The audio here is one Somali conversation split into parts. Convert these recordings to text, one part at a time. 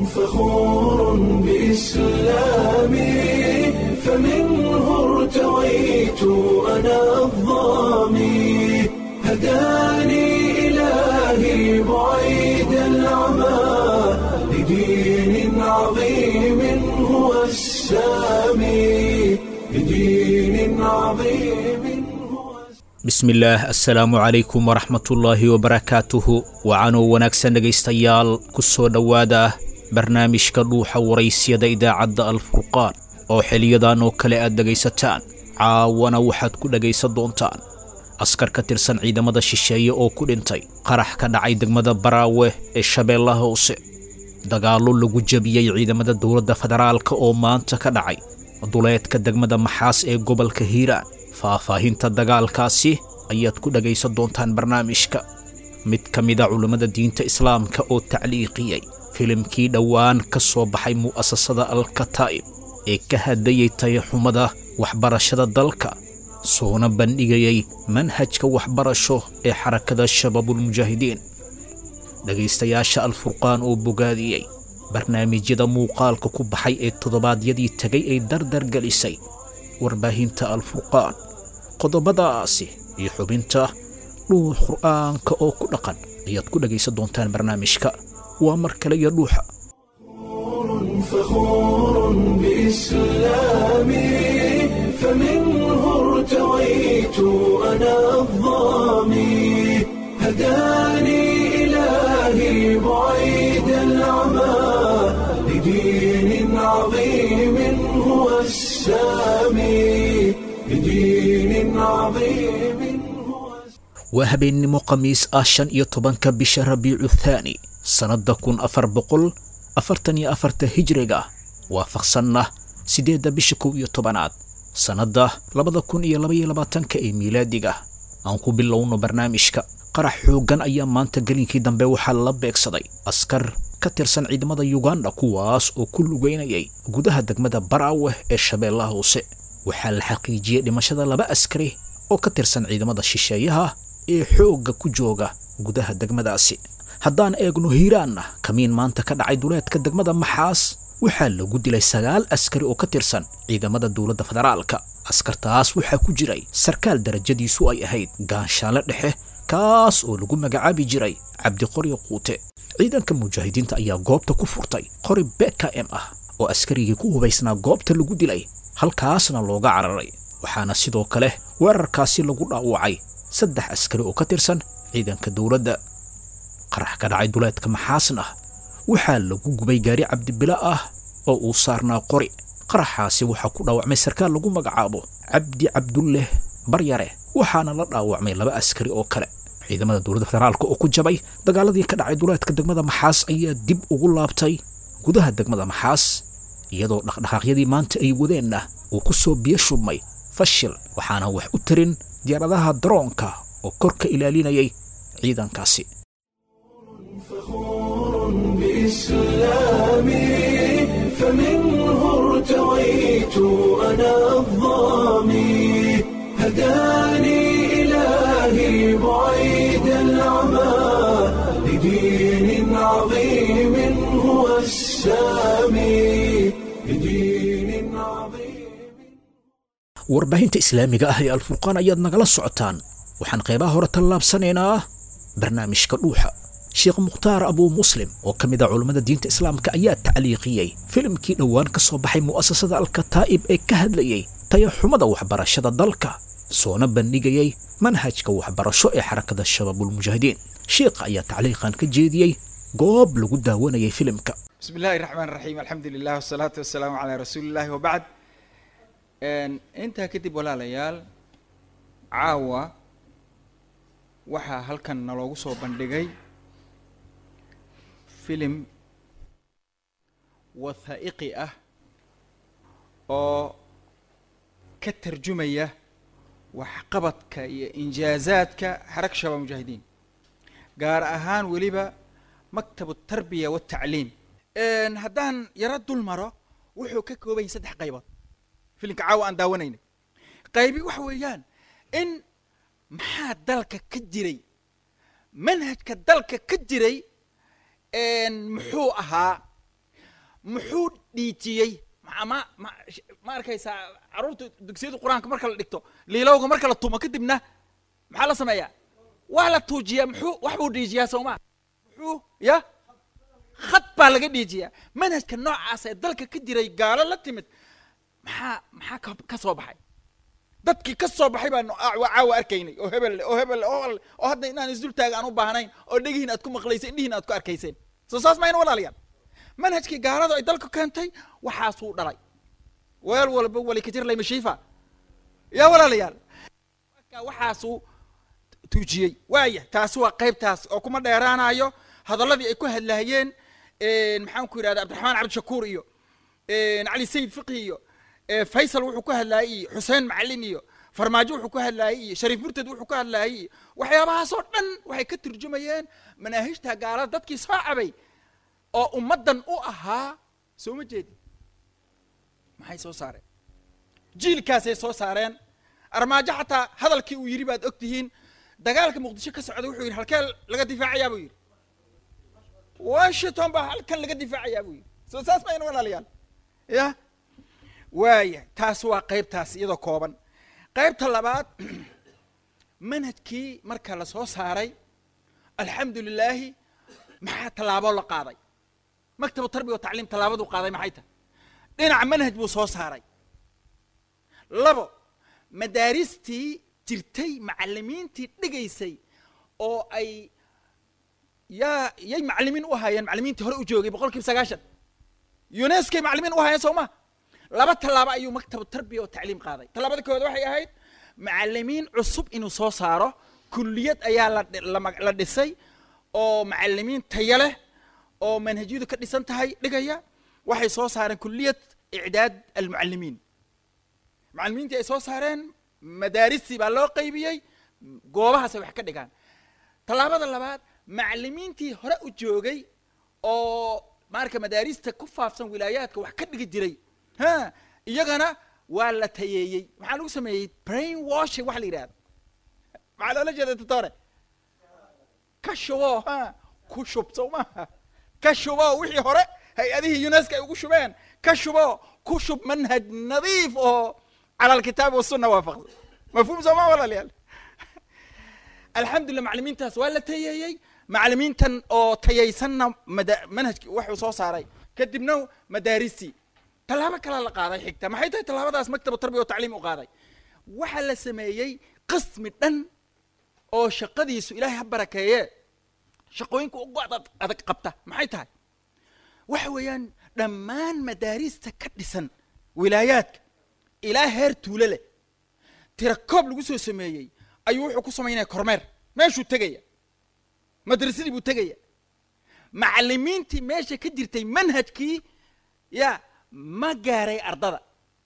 فخور بإسلامي فمنه ارتويت أنا الضامي هداني إلهي بعيد العمى لدين عظيم هو السامي لدين عظيم هو bismillaah assalaamu calaykum waraxmatullaahi wabarakaatuhu wacanoo wanaagsan dhegaystayaal ku soo dhowaada barnaamijka dhuuxa waraysyada idaacadda alfurqaan oo xiliyadan oo kale aad dhegaysataan caawana waxaad ku dhegaysan doontaan askar ka tirsan ciidamada shisheeye oo ku dhintay qarax ka dhacay degmada baraawe ee shabeellaha hoose dagaallo lagu jebiyey ciidamada dowladda federaalka oo maanta ka dhacay duleedka degmada maxaas ee gobolka hiiraan faahfaahinta dagaalkaasi ayaad ku dhegaysan doontaan barnaamijka mid ka mida culammada diinta islaamka oo tacliiqiyey filimkii dhowaan ka soo baxay mu'asasada alkataa'ib ee ka hadlayey tayaxumada waxbarashada dalka soona bandhigayey manhajka waxbarasho ee xarakada shabaabulmujaahidiin dhegaystayaasha alfurqaan oo bogaadiyey barnaamijyada muuqaalka ku baxay ee toddobaadyadii tegay ay dardar gelisay warbaahinta alfurqaan qodobadaasi iyo xubinta dhuux qur'aanka oo ku dhaqan ayaad ku dhegaysan doontaan barnaamijka waa mar kale iyo dhuuxa فخور بإسلامي فمنه ارتويت أنا الضامي هداني إلهي بعيد العمى لدين عظيم هو السامي لدين عظيم هو waa habeennimo khamiis ah shan iyo tobanka bisha rabiicu thaani sannadda kun afar boqol afartan iyo afarta hijriga waafaqsanna siddeedda bisha kow iyo tobanaad sannadda labada kun iyo labaiyo labaatanka ee miilaadiga aan ku bilowno barnaamijka qarax xooggan ayaa maanta gelinkii dambe waxaa la beegsaday askar ka tirsan ciidamada yuganda kuwaas oo ku lugeynayay gudaha degmada baraawe ee shabeellaha hoose waxaa la xaqiijiyey dhimashada laba askari oo ka tirsan ciidamada shisheeyaha ee xoogga ku jooga gudaha degmadaasi haddaan eegno hiiraanna kamiin maanta ka dhacay duleedka degmada maxaas waxaa lagu dilay sagaal askari oo ka tirsan ciidamada dowladda federaalka askartaas waxaa ku jiray sarkaal darajadiisu ay ahayd gaanshaale dhexe kaas oo lagu magacaabi jiray cabdiqoryo quute ciidanka mujaahidiinta ayaa goobta ku furtay qori beka m ah oo askarigii ku hubaysnaa goobta lagu dilay halkaasna looga cararay waxaana sidoo kale weerarkaasi lagu dhaawacay saddex askari oo ka tirsan ciidanka dowladda qarax ka dhacay duleedka maxaasna waxaa lagu gubay gaari cabdibila ah oo uu saarnaa qori qaraxaasi waxaa ku dhaawacmay sarkaal lagu magacaabo cabdi cabdulleh baryare waxaana la dhaawacmay laba askari oo kale ciidamada dowladda federaalka oo ku jabay dagaaladii ka dhacay duleedka degmada maxaas ayaa dib ugu laabtay gudaha degmada maxaas iyadoo dhaqdhaqaaqyadii maanta ay wadeenna uu ku soo biyo shubmay fashil waxaana wax u tarin diyaaradaha daroonka oo kor ka ilaalinayay ciidankaasi فخور بإسلامي فمنه ارتويت أنا الضامي هداني إلهي بعيد العمى لدين عظيم هو السامي لدين عظيم warbaahinta islaamiga ah ee alfurqaan ayaad nagala socotaan waxaan qaybaha hore tallaabsanaynaa barnaamijka dhuuxa sheekh mukhtaar abuu muslim oo ka mid a culammada diinta islaamka ayaa tacliiqiyey filimkii dhowaan ka soo baxay mu'asasada alkataa'ib ee ka hadlayey tayaxumada waxbarashada dalka soona bandhigayey manhajka waxbarasho ee xarakada shabaabulmujaahidiin sheekha ayaa tacliiqan ka jeediyey goob lagu daawanayay filimka بسم الله الرحمن الرحيم الحمد لله والصلاة والسلام على رسول الله وبعد intaa kadib walaalayaal caawa waxaa halkan naloogu soo bandhigay filim wathaa'iqi ah oo ka tarjumaya waxqabadka iyo injaazaadka xaraka shabaab mujaahidiin gaar ahaan weliba maktabu tarbiya watacliim haddaan yaro dul maro wuxuu ka kooban yahay saddex qaybood filimka caawa aan daawanaynay qaybi waxa weeyaan in maxaa dalka ka jiray manhajka dalka ka jiray muxuu ahaa muxuu dhiijiyey ma ma ma ma arkaysaa carruurta dugsiyada qur-aanka marka la dhigto liilowga marka la tumo kadibna maxaa la sameeyaa waa la tuujiyaa muxuu wax buu dhiijiyaa soomaa muxuu ya khad baa laga dhiijiyaa manhajka noocaas ee dalka ka jiray gaalo la timid maxaa maxaa ka ka soo baxay dadkii ka soo baxay baan waa caawa arkaynay oo hebel leh oo hebel leh oo hebel leh oo hadda inaan isdultaaga aan u baahnayn oo dhegihiin aad ku maqlaysay indhihiin aad ku arkayseen soo saas mayna walaalayaal manhajkii gaalada ay dalka keentay waxaasuu dhalay weel walba wali ka jir laymashiifa yaa walaalayaal marka waxaasuu tuujiyey waaya taasi waa qaybtaas oo kuma dheeraanayo hadalladii ay ku hadlaayeen maxaan ku yidhahda cabdiraxmaan cabdishakuur iyo cali sayid fiqi iyo faysal wuxuu ku hadlaayey iyo xuseen macalin iyo farmaajo wuxuu ku hadlaayey iyo shariif murtad wuxuu ku hadlaayey iyo waxyaabahaasoo dhan waxay ka turjumayeen manaahijta gaalada dadkii soo cabay oo ummaddan u ahaa soo ma jeedi maxay soo saareen jiilkaasay soo saareen armaajo xataa hadalkii uu yidhi baad og tihiin dagaalka muqdisho ka socda wuxuu yidhi halkee laga difaacayaa buu yidhi washington baa halkan laga difaacayaa buu yidhi soo saas mayna walaalayaal ya waaya taas waa qaybtaas iyadoo kooban qaybta labaad manhajkii marka la soo saaray alxamdu lilaahi maxaa tallaabo la qaaday maktabu tarbiya wa tacliim tallaabaduu qaaday maxay tahay dhinaca manhaj buu soo saaray labo madaaristii jirtay macalimiintii dhigaysay oo ay yaa yay macalimiin u ahaayeen macalimiintii hore u joogay boqol kiiba sagaashan unescoy macalimiin u ahaayeen soo ma laba tallaabo ayuu maktabu tarbiya oo tacliim qaaday tallaabada koowaad waxay ahayd macalimiin cusub inuu soo saaro kulliyad ayaa la la dhisay oo macalimiin tayo leh oo manhajyadu ka dhisan tahay dhigaya waxay soo saareen kulliyad icdaad almucalimiin macalimiintii ay soo saareen madaaristii baa loo qaybiyey goobahaasay wax ka dhigaan tallaabada labaad macalimiintii hore u joogay oo marka madaarista ku faafsan wilaayaadka wax ka dhigi jiray ha iyagana waa la tayeeyey maxaa lagu sameeyey brain washing waxa la yidhahda maxaa loola jeeda doctore ka shubo ha ku shub soo maaha ka shubo wixii hore hay-adihii unesco ay ugu shubeen ka shubo ku shub manhaj nadiif oo cala alkitaabi wasunna waafaqsan mafhuum soo maa walaalayaal alxamdulillah macalimiintaas waa la tayeeyey macalimiintan oo tayaysanna mada manhajki waxuu soo saaray kadibna madaaristii tallaabo kalaa la qaaday xigta maxay tahay tallaabadaas maktabu tarbiya wa tacliim u qaaday waxaa la sameeyey qismi dhan oo shaqadiisu ilaahay ha barakeeye shaqooyinka ugu adag adag qabta maxay tahay waxa weeyaan dhammaan madaarista ka dhisan wilaayaadka ilaa heer tuulo leh tira koob lagu soo sameeyey ayuu wuxuu ku samaynaya kormeer meeshuu tegaya madrasadii buu tegaya macalimiintii meesha ka jirtay manhajkii ya ma gaaray ardada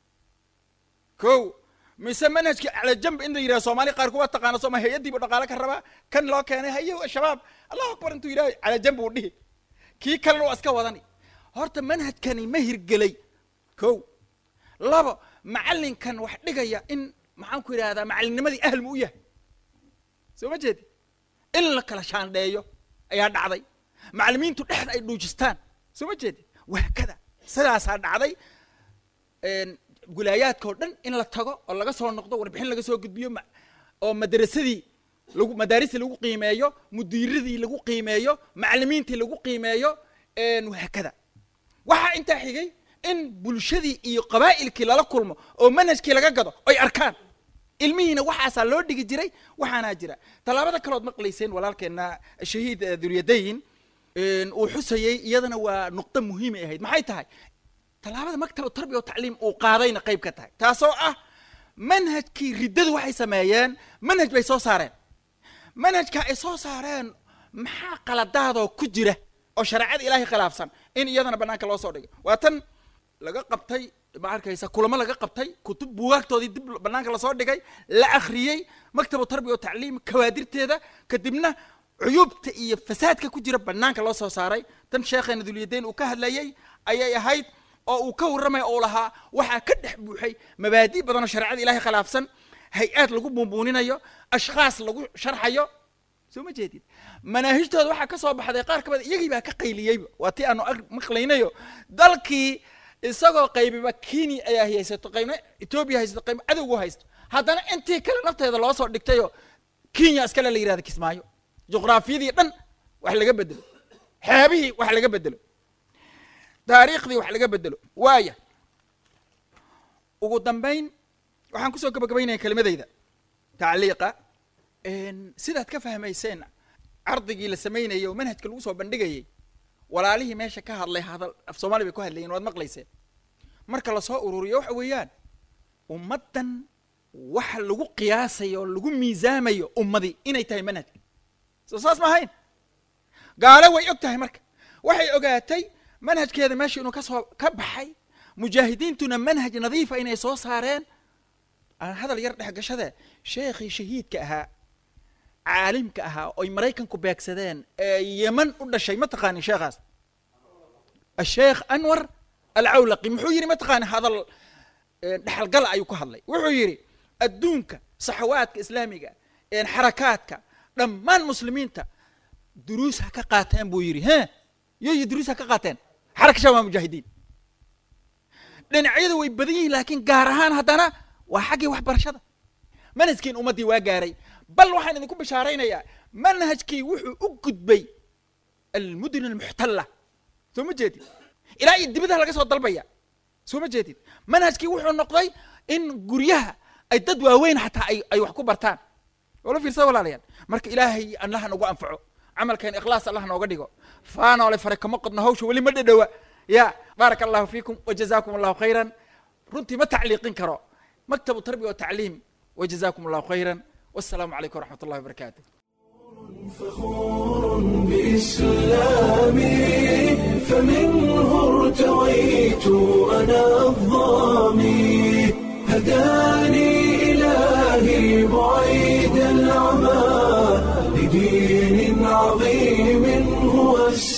ko mise manhajkii cala jamb in la yidhaha soomaali qaar kuwa taqaana sooma hay-addiibu dhaqaale ka rabaa kan loo keenay haye shabaab allahu akbar intuu yidhaha cala jamb uu dhihi kii kalena waa iska wadani horta manhajkani ma hirgelay ko labo macallinkan wax dhigaya in maxaan ku yidhahdaa macallinnimadii ahl mu u yahay soo ma jeedi in la kala shaandheeyo ayaa dhacday macalimiintu dhexda ay dhuujistaan soo ma jeedi waakada sidaasaa dhacday wilaayaadka oo dhan in la tago oo laga soo noqdo warbixin laga soo gudbiyo oo madrasadii lagu madaaristii lagu qiimeeyo mudiiradii lagu qiimeeyo macalimiintii lagu qiimeeyo waakada waxaa intaa xigay in bulshadii iyo qabaa'ilkii lala kulmo oo manhajkii laga gado oy arkaan ilmihiina waxaasaa loo dhigi jiray waxaanaa jira tallaabada kalood maqlayseen walaalkeena shahiid duryadayn uu xusayey iyadana waa nuqdo muhiimay ahayd maxay tahay tallaabada maktabu tarbiya o tacliim uu qaadayna qayb ka tahay taasoo ah manhajkii riddadu waxay sameeyeen manhaj bay soo saareen manhajka ay soo saareen maxaa qaladaadoo ku jira oo shareecada ilaahay khilaafsan in iyadana banaanka loo soo dhigay waa tan laga qabtay ma arkaysa kulamo laga qabtay kutub buugaagtoodii dib banaanka lasoo dhigay la akhriyey maktabu tarbiya o tacliim kawaadirteeda kadibna cuyuubta iyo fasaadka ku jira banaanka loo soo saaray tan sheekheena dulyadayn uu ka hadlayey ayay ahayd oo uu ka warramaya oo lahaa waxaa ka dhex buuxay mabaadi' badan oo shareecada ilahay khilaafsan hay-aad lagu buunbuuninayo ashkhaas lagu sharxayo soo ma jeedid manaahijtooda waxaa ka soo baxday qaar ka mid iyagii baa ka qayliyeyba waa tii aanu ag maqlaynayo dalkii isagoo qaybiba kenya ayaa haysato qaybna etoobiya haysato qaybna cadowgu haysto haddana intii kale nafteeda loo soo dhigtayo kenya iskale la yihahda kismaayo juqraafiyadii dhan wax laga bedelo xeebihii wax laga bedelo taariikhdii wax laga bedelo waaya ugu dambayn waxaan kusoo gabagabaynaya kelimadayda tacliiqa sidaad ka fahmayseen cardigii la samaynayay oo manhajka lagu soo bandhigayay walaalihii meesha ka hadlay hadal af soomaali bay ku hadlayeen waad maqlayseen marka lasoo ururiyo waxa weeyaan ummaddan waxa lagu qiyaasayo oo lagu miisaamayo ummadii inay tahay manhajka soo saas ma ahayn gaale way og tahay marka waxay ogaatay manhajkeeda meesha inuu kasoo ka baxay mujaahidiintuna manhaj nadiifa inay soo saareen aan hadal yar dhex gashade sheekhii shahiidka ahaa caalimka ahaa oy maraykanku beegsadeen ee yeman u dhashay ma taqaanin sheekhaas asheekh anwar alcawlaqi muxuu yidhi ma taqaanin hadal dhexalgala ayuu ka hadlay wuxuu yidhi adduunka saxawaadka islaamiga xarakaadka dhammaan muslimiinta duruus ha ka qaateen buu yidhi he yoyo duruus ha ka qaateen xaraka shabaab mujaahidiin dhinacyada way badan yihiin laakiin gaar ahaan haddana waa xaggii waxbarashada manhajkiin ummaddii waa gaaray bal waxaan idinku bishaaraynayaa manhajkii wuxuu u gudbay almudun almuxtalla soo ma jeedid ilaa iyo dibadaha laga soo dalbaya soo ma jeedid manhajkii wuxuu noqday in guryaha ay dad waaweyn xataa ay ay wax ku bartaan wala fiirsada walaalayaal marka ilaahay allaha nagu anfaco camalkeen ikhlaas allah nooga dhigo faanoole fare kama qodno hawsha weli ma dhadhowa ya baaraka allahu fiikum wajazaakum allahu khayran runtii ma tacliiqin karo maktabu tarbiya watacliim wajazaakum allahu khayran والسلام عليكم ورحمة الله وبركاته فخور بإسلامي فمنه ارتويت أنا الظامي هداني إلهي بعيد العمى لدين عظيم هو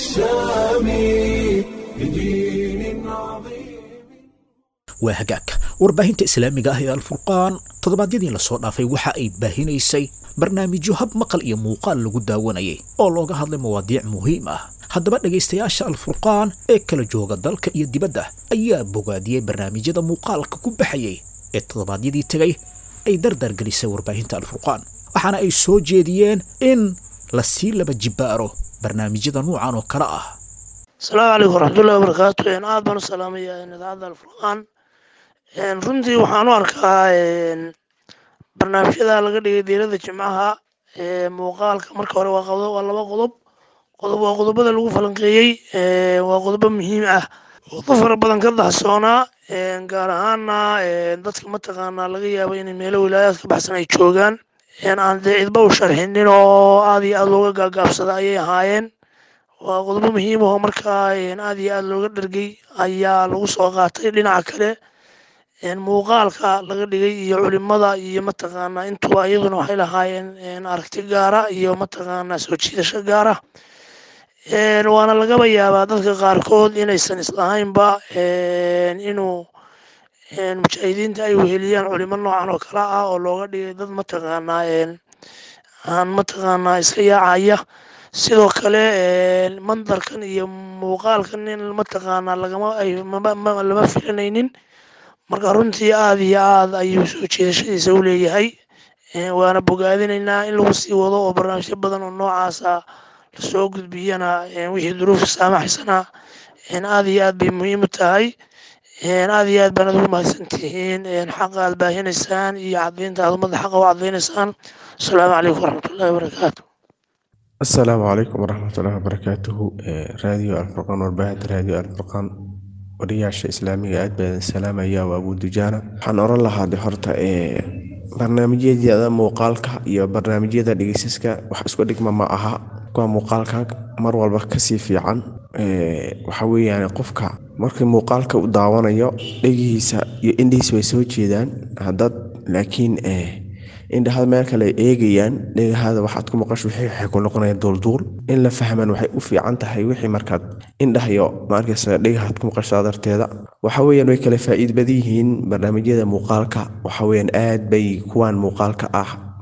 السامي لدين عظيم waa hagaag warbaahinta islaamiga ah ee alfurqaan toddobaadyadii lasoo dhaafay waxa ay baahinaysay barnaamijyo hab maqal iyo muuqaal lagu daawanayay oo looga hadlay mawaadiic muhiim ah haddaba dhegaystayaasha alfurqaan ee kala jooga dalka iyo dibadda ayaa bogaadiyey barnaamijyada muuqaalka ku baxayay ee toddobaadyadii tegay ay dardar gelisay warbaahinta alfurqaan waxaana ay soo jeediyeen in la sii laba jibbaaro barnaamijyada nuucan oo kale ah asalaamu calaykum waraxmatullahi wabarakaatu aad baan u salaamaya idaacadda alfurqaan runtii waxaan u arkaa barnaamijyada laga dhigay diirada jimcaha muuqaalka marka hore waa qodob waa laba qodob qodob waa qodobada lagu falanqeeyey waa qodobo muhiim ah qodob fara badan ka dahsoonaa gaar ahaana dadka mataqaanaa laga yaabo inay meelo wilaayaad ka baxsan ay joogaan aan dee cidba u sharxinin oo aad iyo aad looga gaagaabsada ayay ahaayeen waa qodobo muhiim oo markaa aad iyo aad looga dhergay ayaa lagu soo qaatay dhinaca kale muuqaalka laga dhigay iyo culimada iyo mataqaanaa intuba iyaduna waxay lahaayeen aragti gaara iyo mataqaanaa soo jiidasho gaara waana lagaba yaabaa dadka qaarkood inaysan islahaynba inuu mujaahidiinta ay weheliyaan culimo noocan oo kale ah oo looga dhigay dad mataqaanaa aan mataqaanaa iska yaacaya sidoo kale mandarkan iyo muuqaalkan in mataqaanaa lagama ay lama filanaynin marka runtii aad iyo aad ayuu soo jeedashadiisa u leeyahay waana bogaadinaynaa in lagu sii wado oo barnaamijyo badan oo noocaasa lasoo gudbiyana wixii duruufa saamaxaysana aad iyo aad bay muhiim u tahay aad iyo aad baanad ugu mahadsan tihiin xaqa aad baahinaysaan iyo cadaynta aad ummadda xaqa u cadaynaysaan asalaamu calaykum waraxmatullahi wabarakaatu asalaamu calaykum waraxmatullahi wabarakaatuhu raadiyo alfurqaan warbaahinta raadiyo alfurqaan wariyaasha islaamiga aad baan salaamaya waa abu dujaana waxaan oran lahaa de horta barnaamijyada muuqaalka iyo barnaamijyada dhegeysaska wax isku dhigma ma aha kuwa muuqaalka mar walba kasii fiican waxa weeyaan qofka markii muuqaalka u daawanayo dhegihiisa iyo indhihiisa way soo jeedaan hadad laakiin indhahada meel kale ay eegayaan dhegahada waxaad ku maqasho wixii waxay ku noqonayaan duulduul in la fahmaan waxay u fiican tahay wixii markaad indhahayo maarkaysa dhegahaad ku maqasho darteeda waxa weeyaan way kala faa'iid badan yihiin barnaamijyada muuqaalka waxa weeyaan aad bay kuwaan muuqaalka ah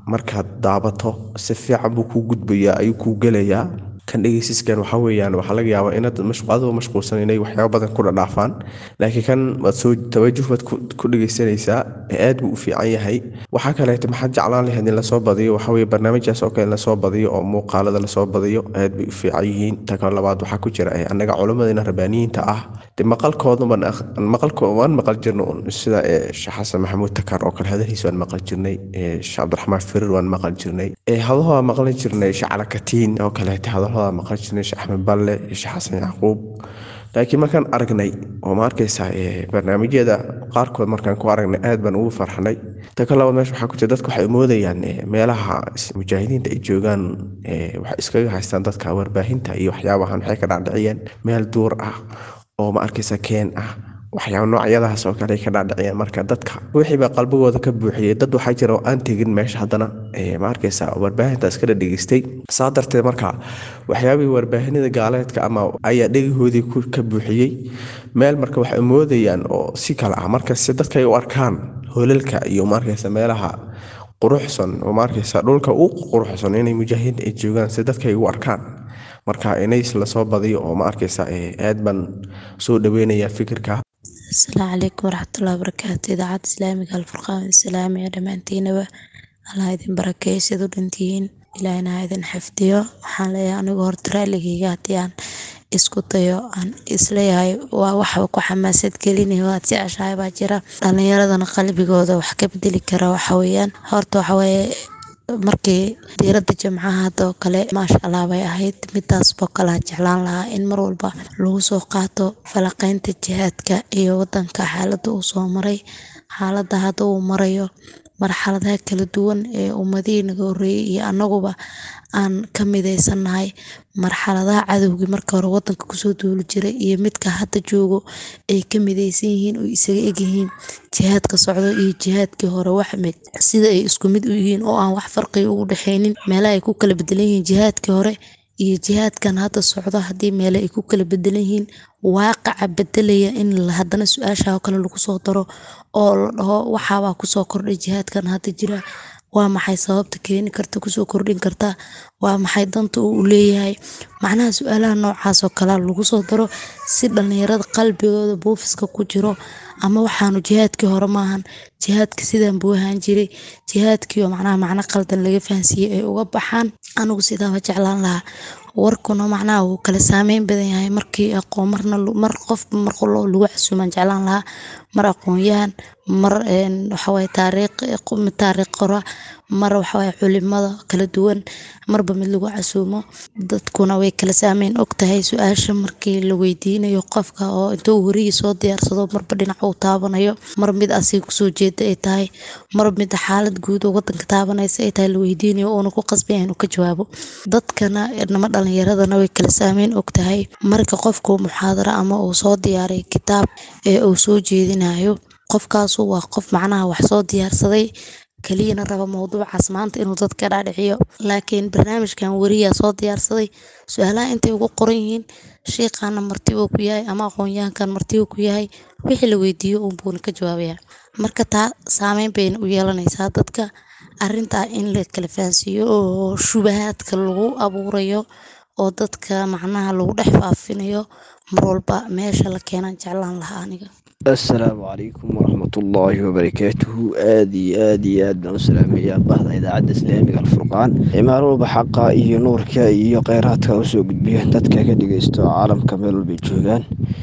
markaad daabato si fiican buu kuu gudbayaa ayuu kuu gelayaa kan dhegeysiiskan waxaa weeyaan waxaa laga yaabaa inaad adoo mashquulsan inay waxyaaba badan ku dhadhaafaan laakiin kan waad soo tawajuh baad ku dhegeysanaysaa aad buu u fiican yahay waxaa kaleeto maxaad jeclaan lahayd in lasoo badiyo waxaa weye barnaamijyaas oo kale in lasoo badiyo oo muuqaalada lasoo badiyo aad bay u fiican yihiin ta kale labaad waxaa ku jira annaga culimmadina rabbaaniyiinta ah de maqalkooduban maqalko waan maqal jirna un sida sheekh xasan maxamuud takar oo kale hadalhiis waan maqal jirnay sheekh cabdiraxmaan firir waan maqal jirnay hadaho waan maqlan jirnay sheekh calakatiin oo kaleeto hadalhoda maqal jirnay sheekh axmed balle sheekh xasan yacquub laakiin markaan aragnay oo ma arkaysaa barnaamijyada qaarkood markaan ku aragnay aad baan ugu farxnay ta ka labaad meesha waxaa ku jira dadka waxay moodayaan meelaha mujaahidiinta ay joogaan waxay iskaga haystaan dadka warbaahinta iyo waxyaabahan waxay ka dhaadhiciyeen meel duur ah oo ma arkaysa keen ah waxyaaba noocyadahaas oo kale ay ka dhaadhiciyeen marka dadka wixii baa qalbigooda ka buuxiyey dad waxaa jira oo aan tegin meesha haddana ma arkaysa warbaahintaas kala dhegeystay saa darteed marka waxyaabihii warbaahinada gaaleedka ama ayaa dhegahoodii ka buuxiyey meel marka waxay moodayaan oo si kale ah marka si dadka ay u arkaan holalka iyo maarkaysa meelaha quruxsan oo maarkaysa dhulka u quruxsan inay mujaahidiinta ay joogaan si dadka ay u arkaan marka inays lasoo badiyo oo ma arkaysa aad baan soo dhaweynayaa fikirka asalaamu calaykum waraxmatullahi wabarakaatu idaacadda islaamiga alfurqaan islaamiga dhammaantiinaba allah idin barakeeyo sid u dhantihiin ilaahina ha idin xifdiyo waxaan leeyahay anigu horta raaligayga haddii aan isku dayo aan isleeyahay waa waxba ku xamaasad gelinay waad jeceshahay baa jira dhalinyaradana qalbigooda wax ka bedeli kara waxa weeyaan horta waxa weeye markii diiradda jimcaha hadoo kale maasha allah bay ahayd midaasboo kalea jeclaan lahaa in mar walba lagu soo qaato falaqeynta jihaadka iyo wadanka xaaladda uu soo maray xaaladda hadda uu marayo marxaladaha kala duwan ee ummadihii naga horreeyey iyo annaguba aan ka midaysannahay marxaladaha cadowgii marka hore wadanka kusoo duuli jiray iyo midka hadda joogo ay ka midaysan yihiin oo isaga egyihiin jihaadka socdo iyo jihaadkii hore waxmid sida ay isku mid u yihiin oo aan wax farqiga ugu dhexaynin meelaha ay ku kala bedelan yihiin jihaadkii hore iyo jihaadkan hadda socdo haddii meele ay ku kala bedelan yihiin waaqaca bedelaya in haddana su-aasha oo kale lagu soo daro oo la dhaho waxaabaa kusoo kordhay jihaadkan hadda jira waa maxay sababta keeni karta kusoo kordhin karta waa maxay danta uu leeyahay macnaha su-aalaha noocaas oo kalea lagu soo daro si dhalinyarada qalbigooda buufiska ku jiro ama waxaanu jihaadkii hore maahan jihaadka sidaan buu ahaan jiray jihaadkiioo macnaha macno qaldan laga fahansiiyey ay uga baxaan anigu sidaaba jeclaan lahaa warkuna macnaha wuu kala saameyn badan yahay markii aqoon marna mar qofba mar qolo lagu casuumaan jeclaan lahaa mar aqoonyahan mar waxawaaye taariikh taariikh qora mar waxawaaye culimada kala duwan marba mid lagu casuumo dadkuna way kala saameyn og tahay su-aasha markii la weydiinayo qofka oo intuu warigii soo diyaarsado marba dhinac uu taabanayo mar mid asiga kusoo jeeda ay tahay mar mid xaalad guud oo wadanka taabanaysa ay tahay la weydiinayo uuna ku qasbaya inuu ka jawaabo dadkana nama dhalinyaradana way kala saameyn og tahay marka qofku muxaadaro ama uu soo diyaaray kitaab ee uu soo jeedinayo qofkaasu waa qof macnaha wax soo diyaarsaday keliyana raba mowduucaas maanta inuu dadka dhaadhiciyo laakiin barnaamijkan weriyaa soo diyaarsaday su-aalaha intay ugu qoran yihiin shiiqaana martibuu ku yahay ama aqoonyahankan martibuu ku yahay wixii la weydiiyo uunbuuna ka jawaabaya marka taa saameyn bayna u yeelanaysaa dadka arintaa in la kala fahansiiyo oo shubahaadka lagu abuurayo oo dadka macnaha lagu dhex faafinayo mar walba meesha la keenan jeclaan lahaa aniga assalaamu calaykum waraxmatullaahi wabarakaatuhu aad iyo aad iyo aad baan u salaamayaa bahda idaacadda islaamiga alfurqaan imaan walba xaqa iyo nuurka iyo kheyraadka usoo gudbiya dadka ka dhegeysto caalamka meel walbay joogaan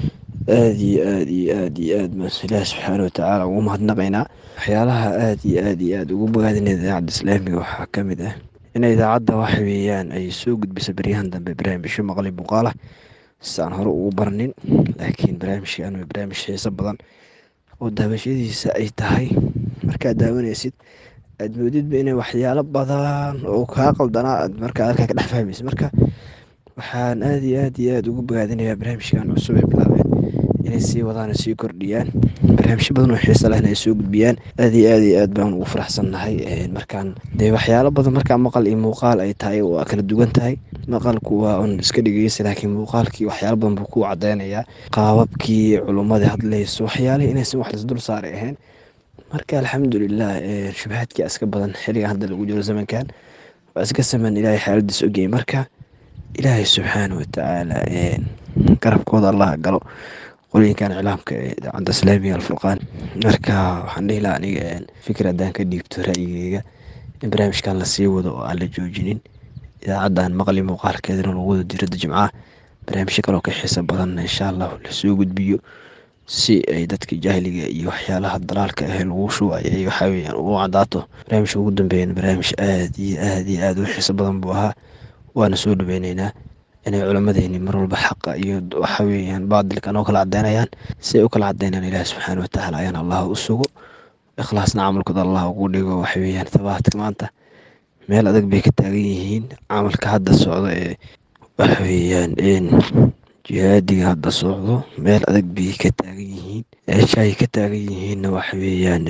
aad iyo aad iyo aad iyo aad baan ilaah subxaana watacaala ugu mahadnaqaynaa waxyaalaha aad iyo aad iyo aad ugu bogaadina idaacadda islaamiga waxaa ka mid ah in idaacadda waxa weeyaan ay soo gudbisa baryahan dambe barnaamijyo maqli muuqaala si aan hore ugu barnin laakiin barnaamijkan waa barnaamij xiiso badan oo daawashadiisa ay tahay markaad daawanaysid aad moodidba inay waxyaalo badan oo kaa qaldanaa aad markaa halkaa ka dhex fahmaysa marka waxaan aad iyo aad iyo aad ugu bogaadinayaa barnaamijkan cusub ee bilaabeen inay sii wadaan oo sii kordhiyaan barnaamijyo badan oo xiiso lehna ay soo gudbiyaan aad iyo aad iyo aad baan ugu faraxsannahay markaan dee waxyaalo badan markaa maqal iyo muuqaal ay tahay waa kala duwan tahay maqalku waa un iska dhegeysa laakiin muuqaalkii waxyaalo badan buu ku cadeynayaa qaababkii culummadii hadlayso waxyaalihii inaysan wax lasdul saaray ahayn marka alxamdulilah shubahaadkii iska badan xiliga hadda lagu jiro zamankan waa iska saman ilaahay xaaladiis ogeyay marka ilaahay subxaana watacaala garabkooda allah galo qolooyinkan iclaamka ee idaacadda islaamiga alfurqaan marka waxaan dhihi lahaa aniga fikir haddaan ka dhiibto ra'yigeyga in barnaamijkan lasii wado oo aan la joojinin idaacaddan maqli muuqaalkeedana lagu wado diradda jimcaha barnaamijyo kaloo ka xiisa badanna insha allah lasoo gudbiyo si ay dadka jahliga iyo waxyaalaha dalaalka ah lagu shubayo ay waxaa weyaan ugu cadaato barnaamijka ugu dambeeyana barnaamij aad iyo aad iyo aad u xiiso badan buu ahaa waana soo dhaweyneynaa inay culammadeyni mar walba xaqa iyo waxa weeyaan baadilkan oo kala cadeynayaan si ay u kala cadeynayaan ilaahi subxaana watacaala ayaan allah u sugo ikhlaasna camalkooda allah ugu dhigo waxa weeyaan tabaadka maanta meel adag bay ka taagan yihiin camalka hadda socdo ee waxa weeyaan jihaadiga hadda socdo meel adag bay ka taagan yihiin eeshaay ka taagan yihiinna waxa weeyaan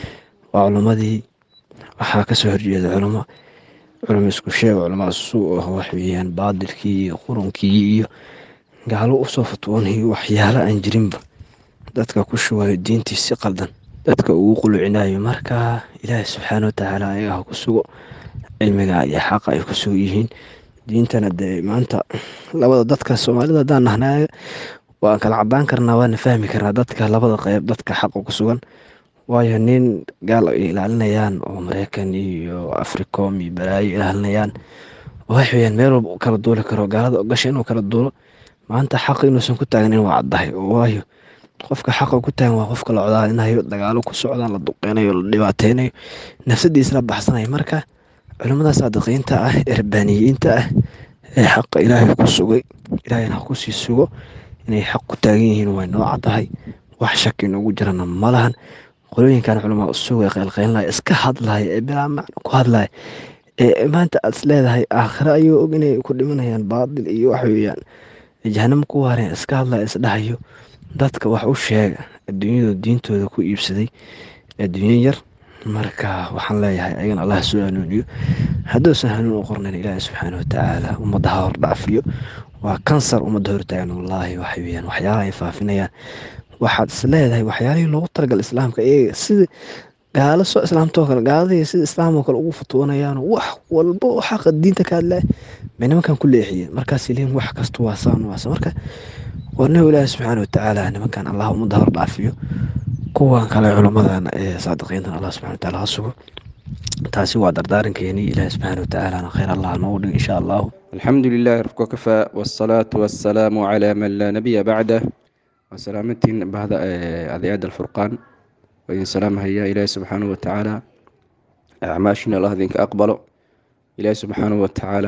waa culammadii waxaa kasoo horjeeda culamo culamo isku sheeg culamo suu ah wax weeyaan baadilkii iyo qurunkii iyo gaalo usoo fatwoonayo waxyaalo aan jirinba dadka ku shubayo diintii si qaldan dadka ugu qulucinayo marka ilaahi subxaana watacaala ayaga ha ku sugo cilmiga iyo xaqa ay ku sugo yihiin diintana dee maanta labada dadka soomaalida haddaan nahnay waan kala cadaan karnaa waana fahmi karnaa dadka labada qeyb dadka xaqa ku sugan waayo nin gaal ay ilaalinayaan oo mareykan iyo africom iyo balaayo ilaalinayaan wax weyaan meel walba u kala duuli karo gaalada ogasha inuu kala duulo maanta xaqa inuusan ku taagnin waa caddahay waayo qofka xaqa ku taagan waa qofka la codaalinayo dagaalo ku socdaan la duqeynayo la dhibaateynayo nafsadiisla baxsanayo marka culimmada saadiqiinta ah ee rabbaaniyiinta ah ee xaqa ilaahay ku sugay ilaahayna ha kusii sugo inay xaq ku taagan yihiin way noo caddahay wax shaki noogu jirana ma lahan qolooyinkan culamaa suga qeylqeynlaya iska hadlaya ee bilaa macno ku hadlaya ee maanta aad is leedahay aakhire ayuu og inay ku dhimanayaan baadil iyo wax weeyaan jahanamo ku waareen iska hadlaya isdhahayo dadka wax u sheega adduunyadu diintooda ku iibsaday adduunyo yar marka waxaan leeyahay ayagana allah soo hanuuniyo hadduusan hanuun u qornayn ilaahi subxaana watacaala ummadda ha hordhaafiyo waa kansar ummadda hortaagan wallaahi waxa weeyaan waxyaalaha ay faafinayaan waxaad is leedahay waxyaalihii loogu talagal islaamka iyaga sida gaalo soo islaamtoo kale gaaladii sida islaam oo kale ugu futuwanayaan wax walba oo xaqa diinta ka hadlaya bay nimankan ku leexiyeen markaas leeyihin wax kasta waa saan waasa marka warnahu ilaahi subxaana watacaala nimankan allah ummadda hordhaafiyo kuwan kale culammadan ee saadiqiintan allah subxana wataala ha sugo taasi waa dardaarankeeni ilaahi subxaana watacaalana khayr allah noogu dhig insha allahu الحمد لله ربك وكفى والصلاة والسلام على من لا نبي بعده وسلامتين بعد أذياد الفرقان وإن سلام هيا إلهي سبحانه وتعالى أعماشنا الله ذينك أقبله إلهي سبحانه وتعالى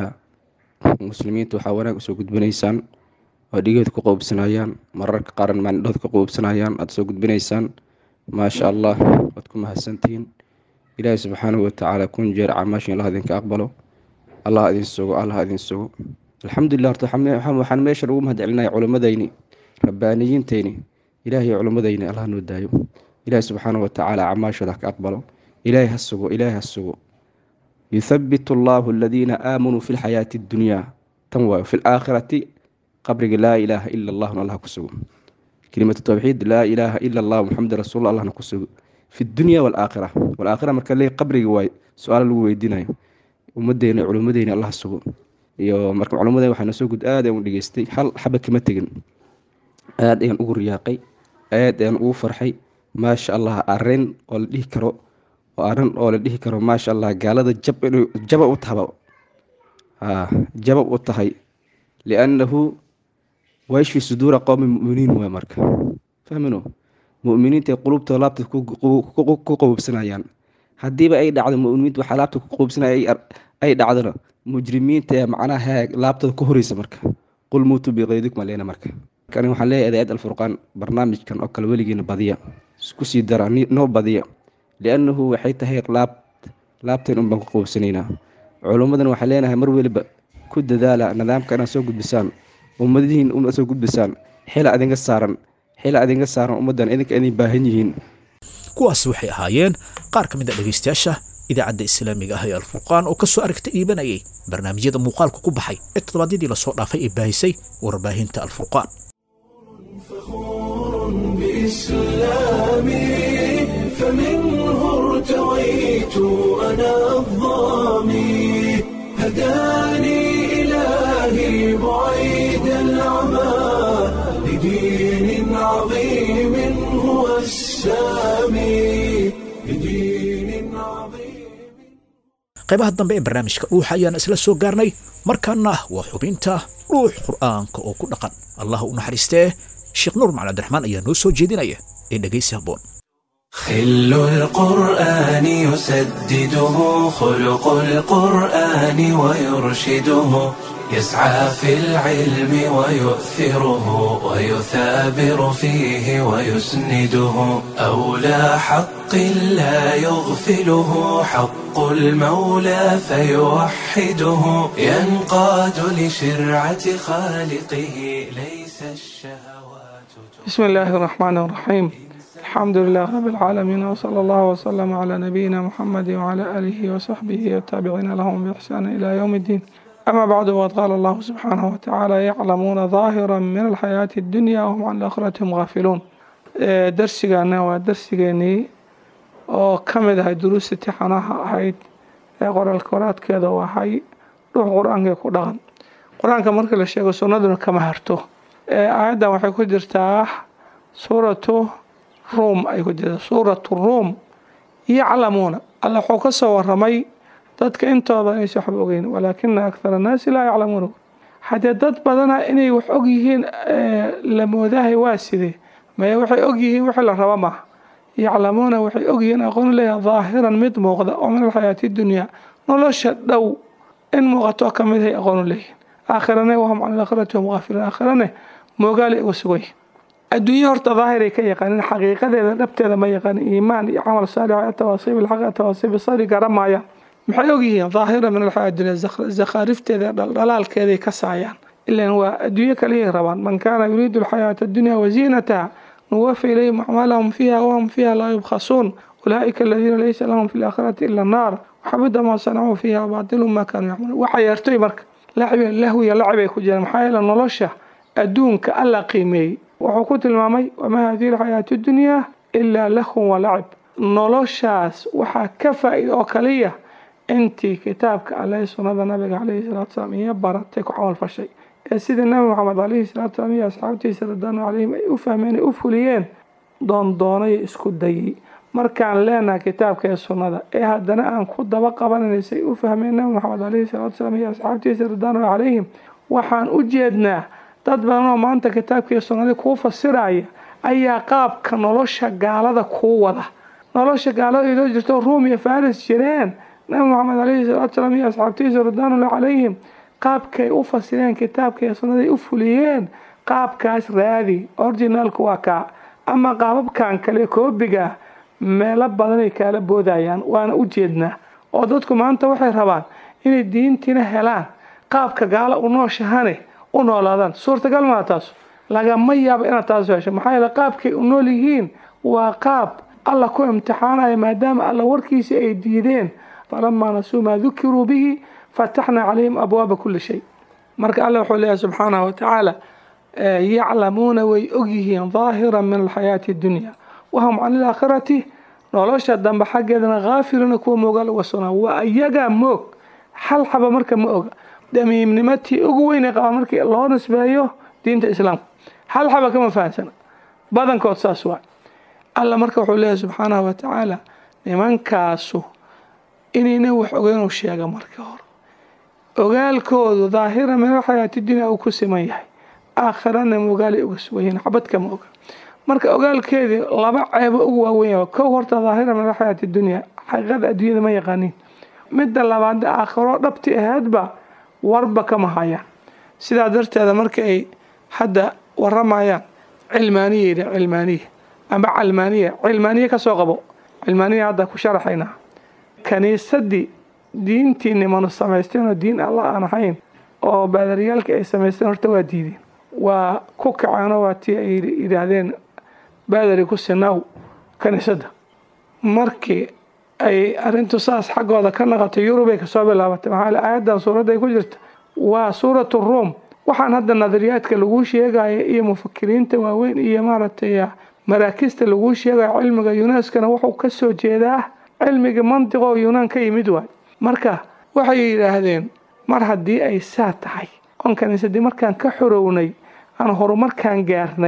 مسلمين تحاونا سوق بنيسان وديقود كقوب سنايان مرك قارن من دوث كقوب سنايان أتسوق بنيسان ما شاء الله وتكون هسنتين إلهي سبحانه وتعالى كون جير عماشنا الله ذينك أقبله allah idin sugo allah idin sugo alxamdulilah horta waxaan meesha ugu mahad celinaya culimmadayni rabbaaniyiinteyni ilaahay culimmadayni allah noo daayo ilaahi subxaana watacaala camaashooda ha ka aqbalo ilaahay ha sugo ilaahay ha sugo yuthabitu allahu aladiina aamanuu fi lxayaati addunyaa tan waayo fi laakhirati qabriga laa ilaaha ila allahna allah ku sugo kelimatu tawxiid laa ilaaha ila allah muxamad rasuul allahna ku sugo fi dunya walaakhira walaakhira marka le qabriga waayo su-aala lagu weydiinayo ummadeena culimmadeena allah sugo iyo marka culimmadeen waxaa nasoo gud aad ayaan u dhegeystay hal xaba kama tegin aad ayaan ugu riyaaqay aad ayaan ugu farxay maasha allah arrin oo la dhihi karo oo arrin oo la dhihi karo maasha allah gaalada jab inuu jaba u tahaba jabab u tahay liannahu wayashfi suduura qowmi muminiin waay marka fahmino muminiinta qulubtooda laabta ku qowbsanayaan haddiiba ay dhacdo muminiinta waxaa laabta ku qowbsanaya ay dhacdona mujrimiinta ee macnaha laabtooda ka horeysa marka qul muutuu biqeydikum aleena marka kani waxaan leeyahay adaayad alfurqaan barnaamijkan oo kale weligiina badiya kusii dara noo badiya liannahu waxay tahay laab laabteen un baan ku qowbsanaynaa culummadan waxaan leenahay mar weliba ku dadaala nidaamka inaad soo gudbisaan ummadihiin una soo gudbisaan xila adinga saaran xila adinga saaran ummaddan idinka idin baahan yihiin kuwaasi waxay ahaayeen qaar ka mid a dhegaystayaasha idaacadda islaamiga ah ee alfurqaan oo ka soo aragta iibanayay barnaamijyada muuqaalka ku baxay ee toddobaadyadii lasoo dhaafay ee baahisay warbaahinta alfurqaan بإسلامي فمن بدين عظيم هو السامي بدين عظيم qaybaha dambe ee barnaamijka dhuuxa ayaan isla soo gaarnay markaana waa xubinta dhuux qur'aanka oo ku dhaqan allah u naxariistee sheekh nuur macali abdiraxmaan ayaa noo soo jeedinaya ee dhegaysi habboon خل القرآن يسدده خلق القرآن ويرشده يسعى في العلم ويؤثره ويثابر فيه ويسنده أولى حق لا يغفله حق المولى فيوحده ينقاد لشرعة خالقه ليس الشهوات بسم الله الرحمن الرحيم الحمد لله رب العالمين وصلى الله وسلم على نبينا محمد وعلى آله وصحبه والتابعين لهم بإحسان إلى يوم الدين أما بعد وقد قال الله سبحانه وتعالى يعلمون ظاهرا من الحياة الدنيا وهم عن الآخرة هم غافلون ee darsigaana waa darsigeenii oo ka mid ahay duruusta tixanaha ahayd ee qoraalka waraadkeeda u ahay dhuux qur-aanka ku dhaqan qur-aanka marka la sheego sunnaduna kama harto ee aayaddan waxay ku jirtaa suuratu ruum ay ku jirtaa suuratu ruum yaclamuuna alla wuxuu ka soo waramay dadka intooda inaysa waxba ogeyn walaakina akthara annaasi laa yaclamuuna haddee dad badana inay wax og yihiin la moodahay waa sidee maya waxay og yihiin wixii la raba maaha yaclamuuna waxay og yihiin aqoon leeyahay daahiran mid muuqda oo min alxayaati dunyaa nolosha dhow in muuqato ka mid hay aqoon u leeyihiin aakhirane wahum can alaakhirati hum gaafiluun aakhirane moogaalay uga sugan yihiin adduunye horta daahiray ka yaqaanin xaqiiqadeeda dhabteeda ma yaqaanin iimaan iyo camal saalix atawaasiib ilxaq atawaasiib isari garan maayaan maxay og yihiin daahira min alxayaa dunya zakhaarifteeda dhaldhalaalkeeday ka saayaan ilan waa adduunye kaliyay rabaan man kaana yuriidu alxayaata addunya waziinataha nuwafi ilayhim acmaalahum fiiha wahum fiiha laa yubkhasuun ulaa'ika aladiina laysa lahum fi laakhirati ila annaar waxabida maa sanacuu fiiha wabaatilu maa kaanuu yacmaluun waxa yeertoy marka lahwiya lacibay ku jiraan maxaa yeele nolosha adduunka alla qiimeeyey wuxuu ku tilmaamay wamaa hadihi alxayaatu dunyaa ilaa lahun walacib noloshaas waxaa ka faa-ida oo kaliya intii kitaabka alle sunnada nabiga caleyhi salatu salaam iyo baratay ku camal fashay ee sidii nabi maxamed caleyhi salatu salaam iyo asxaabtiisa radaanu caleyhim ay u fahmeen ay u fuliyeen doondoonay isku dayay markaan leenahay kitaabka ee sunnada ee haddana aan ku daba qabanaynay u fahmeen nabi maxamed caleyhi salatu salaam iyo asxaabtiisa radaanu caleyhim waxaan u jeednaa dad badan oo maanta kitaabkii sunnadii kuu fasiraya ayaa qaabka nolosha gaalada kuu wada nolosha gaalada idoo jirto ruum iyo faris jireen nabi maxamed caleyhi salaatu salaam iyo asxaabtiisa ridwaanullah calayhim qaabkay u fasireen kitaabka iyo sunnaday u fuliyeen qaabkaas raadi orginaalku waa kaa ama qaababkan kale koobiga meelo badanay kaala boodayaan waana u jeednaa oo dadku maanta waxay rabaan inay diintiina helaan qaabka gaala u nooshahane u noolaadaan suurtagal maa taas lagama yaabo inaad taas hesho maxaa yeele qaabkay u nool yihiin waa qaab alla ku imtixaanaya maadaama alla warkiisa ay diideen falamaa nasuu maa dukiruu bihi fataxnaa calayhim abwaaba kuli shay marka alla wuxuu leeyahay subxaanahu watacaala yaclamuuna way ogyihiin daahiran min alxayaati addunya wahum can ilaakhirati nolosha dambe xaggeedana haafiluuna kuwa moogaal uga sugnaa waa iyagaa moog hal xaba marka ma oga damiimnimatii ugu weynay qabaa markii loo nisbeeyo diinta islaamka hal xaba kama fahamsana badankood saas waa alla marka wuxuu leeyahay subxaanahu watacaala nimankaasu inayna wax ogeynuu sheega marka hore ogaalkoodu daahira min alxayaati dunya uu ku siman yahay aakhirana mogaalay uga sugan yihiin xabad kama oga marka ogaalkeedii laba ceebo ugu waaweyn yahay kow horta daahira min alxayaati dunya xaqiiqada adduunyada ma yaqaaniin midda labaad aakhiro dhabti ahaydba warba kama hayaan sidaa darteeda marka ay hadda waramayaan cilmaaniya yidhi cilmaaniya ama calmaaniya cilmaaniya ka soo qabo cilmaaniya hadda ku sharaxaynaa kaniisadii diintii nimanu samaysteen oo diin alla aan ahayn oo baadaryaalkii ay samaysteen horta waa diideen waa ku kaceenoo waa tii ay yidhaahdeen baadari ku sinaaw kaniisadda markii ay arrintu saas xaggooda ka naqatay yurubay kasoo bilaabatay maxaa aayaddan suuradda ay ku jirta waa suuratu ruum waxaan hadda nadariyaadka laguu sheegaya iyo mufakiriinta waaweyn iyo maaragtay maraakista laguu sheegayo cilmiga yunaskana wuxuu ka soo jeedaa cilmiga mantiqoo yunaan ka yimid waay marka waxay yidhaahdeen mar haddii ay saa tahay oon kaniisadii markaan ka xorownay aan horumarkaan gaarnay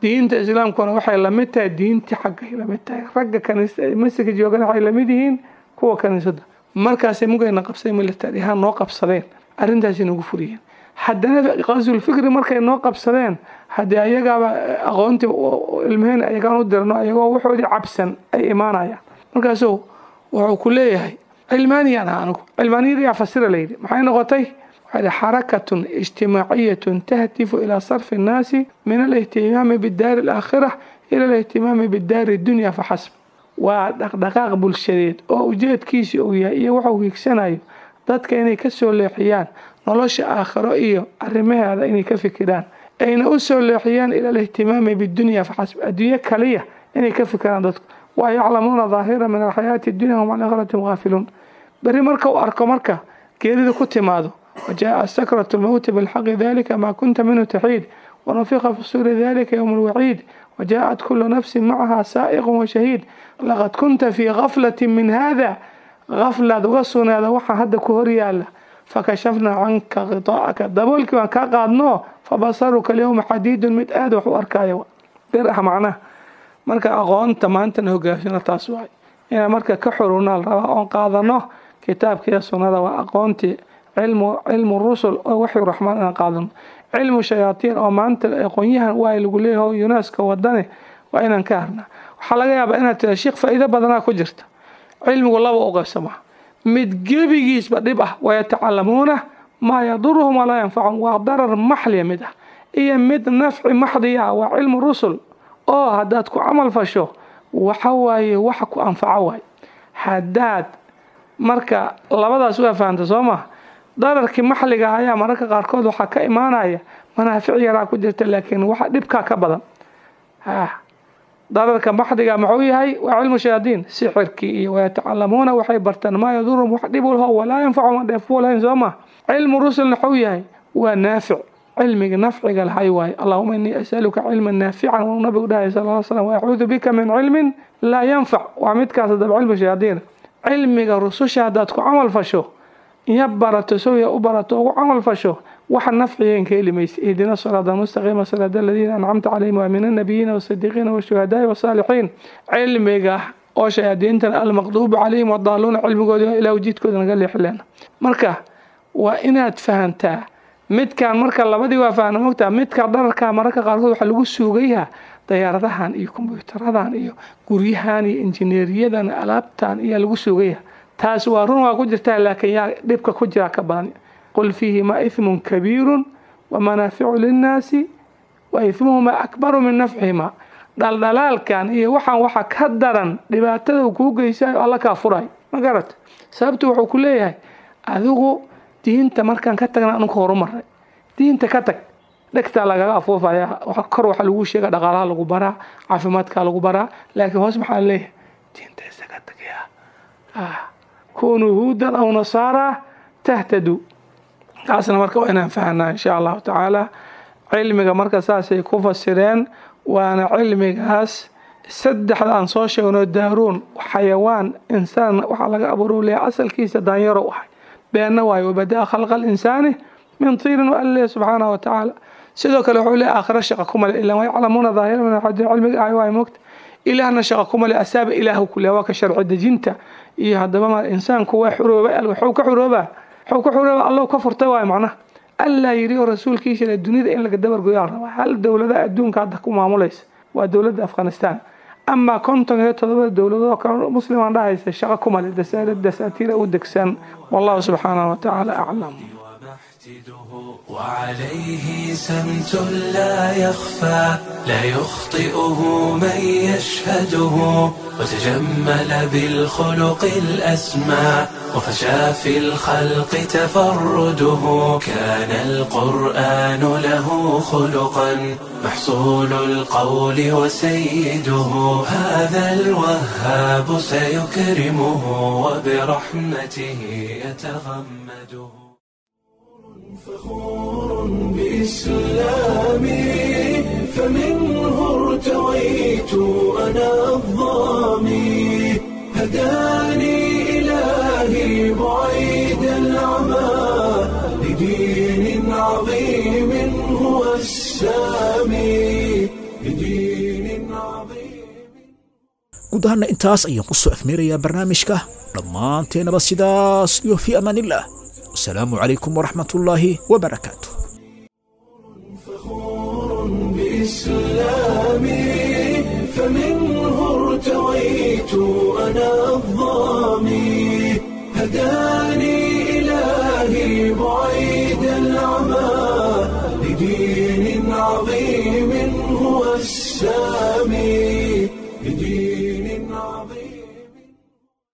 diinta islaamkuna waxay lamid tahay diintii xaggay lamid tahay ragga kaniisada masjidka joogana waxay lamid yihiin kuwa kaniisada markaasay mugayna qabsay military ahaan noo qabsadeen arrintaasay nagu furiyeen haddana qasul fikri markay noo qabsadeen haddii ayagaaba aqoontii ilmaheen ayagaan u dirno ayagoo waxoodii cabsan ay imaanayaan markaasuu wuxuu ku leeyahay cilmaaniyaan ah anigu cilmaaniyada yaa fasira layidhi maxay noqotay waxaa yidhi xarakatun ijtimaaciyatun tahtifu ilaa sarfi annaasi min alihtimaami bidaari alaakhira ila alihtimaami bidaari dunya faxasb waa dhaqdhaqaaq bulshadeed oo ujeedkiisi uu yahay iyo waxuu hiigsanayo dadka inay ka soo leexiyaan nolosha aakhiro iyo arrimaheeda inay ka fikiraan ayna u soo leexiyaan ila alihtimaami bidunya faxasb adduunyo kaliya inay ka fikiraan dadku wa yaclamuuna daahira min alxayaati dunya hum can aakhiratim gaafiluun berri marka uu arko marka geerida ku timaado wajaaa sakratu lmowti bilxaqi dalika maa kunta minhu taxiid wanufiqa fi suuri dalika yowm alwaciid وجاءت كل نفس معها سائق وشهيد لقد كنت في غفلة من هذا غفلة وصنا هذا وحا هذا كهريالا فكشفنا عنك غطاءك دبولك وان كاقادنو فبصرك اليوم حديد متآد وحو أركايو درح معناه marka aqoonta maantana hogaashina taas waay inaan marka ka xurunaa la rabaa oon qaadano kitaabkiiyo sunnada waa aqoontii cilmu cilmu rusul oo waxyu raxmaan inaan qaadano cilmu shayaatiin oo maanta aqoonyahan waa lagu leeyahay yuneska wadane waa inaan ka harnaa waxaa laga yaabaa inaad tira sheekh faa'iido badanaa ku jirta cilmigu laba u qaybsamaa mid gebigiisba dhib ah wayatacalamuuna maa yaduruhum walaa yanfacum waa darar maxliya mid ah iyo mid nafci maxdiya ah waa cilmu rusul oo haddaad ku camal fasho waxa waaye waxa ku anfaco waay haddaad marka labadaas waa fahamta soo maha dararkii maxliga ah ayaa mararka qaarkood waxaa ka imaanaya manaafic yaraa ku jirta laakiin waxa dhibkaa ka badan dararka maxdiga muxuu yahay waa cilmu shayaadiin sixirkii iyo wayatacalamuuna waxay bartaan maa yadurum wax dhib ulho walaa yanfacu ma dheefuu lahayn soo ma cilmu rusulna wuxuu yahay waa naafic cilmiga nafciga lahay waaye allahuma inii asaluka cilman naafican wuu nabigu dhahay sal l slam waacuudu bika min cilmin laa yanfac waa midkaas hadaba cilmu shayaadiina cilmiga rususha haddaad ku camal fasho iyo barato sawya u barato ugu camal fasho waxa nafcigeen ka heli maysa ihdina siraada almustaqiima siraada aladiina ancamta calayhim waa min annabiyiina waasidiqiina washuhadaai wasaalixiin cilmiga oo shayaadiintana almaqduubu calayhim wadaaluuna cilmigoodi ilaa ujiidkooda naga leexileena marka waa inaad fahantaa midkaan marka labadii waa fahna mogtaa midka dhararkaa mararka qaarkood waxaa lagu suugayaa dayaaradahan iyo kombyutaradan iyo guryahan iyo injineeriyadan alaabtan ayaa lagu suugaya taas waa run waa ku jirtaa laakiin yaa dhibka ku jira ka badan qul fiihima ithmun kabiirun wamanaaficu linnaasi wa ithmuhuma akbaru min nafcihima dhaldhalaalkan iyo waxaan waxa ka daran dhibaatada uu kuu geysayo alla kaa furay ma garat sababtu wuxuu ku leeyahay adigu diinta markaan ka tagna anunka horumaray diinta ka tag dhegtaa lagaga afuufaya kor waxaa lagu sheega dhaqaalaha lagu baraa caafimaadkaa lagu baraa laakiin hoos maxaa leeyahay diinta isaga tagaya kunuu huudan aw nasaara tahtadu taasna marka waa inaan fahanaa insha allahu tacaala cilmiga marka saasay ku fasireen waana cilmigaas saddexda aan soo sheegno daaruun xayawaan insaan waxaa laga abuuru leeyahay asalkiisa daanyaro ahay beenna waayo wabadaa khalqa alinsaani min tiirin wa alle subxaanahu wa tacaala sidoo kale wuxuu leeyahay aakhira shaqa kuma le ilaa yaclamuuna daahira min alxadiin cilmiga ahay waay moogta ilaahna shaqa kuma le asaaba ilaahu ku le waa ka sharci dejinta iyo haddaba ma insaanku waa xurooba waxuu ka xuroobaa waxuu ka xurooba allahu ka furtay waayo macnaha allaa yidhi oo rasuulkiisa le dunida in laga dabargoyaa rabaa hal dowlada adduunka hadda ku maamulaysa waa dowladda afghanistan amaa konton iyo todobada dowladood oo kale muslimaan dhahaysa shaqa kuma le dasaatiira u degsan wallahu subxaanahu wa tacaala aclam وعليه سمت لا يخفى لا يخطئه من يشهده وتجمل بالخلق الأسمى وفشى في الخلق تفرده كان القرآن له خلقا محصول القول وسيده هذا الوهاب سيكرمه وبرحمته يتغمده فخور بإسلامي فمنه ارتويت أنا الظامي هداني إلهي بعيد العمى لدين عظيم هو السامي لدين guud ahaana intaas ayaan ku soo afmeerayaa barnaamijka dhammaanteenaba sidaas iyo fii amaanillaah wasalaamu calaykum waraxmatullaahi wabarakaatu بإسلامي فمنه ارتويت أنا الظامي هداني إلهي بعيد العمى لدين عظيم هو السامي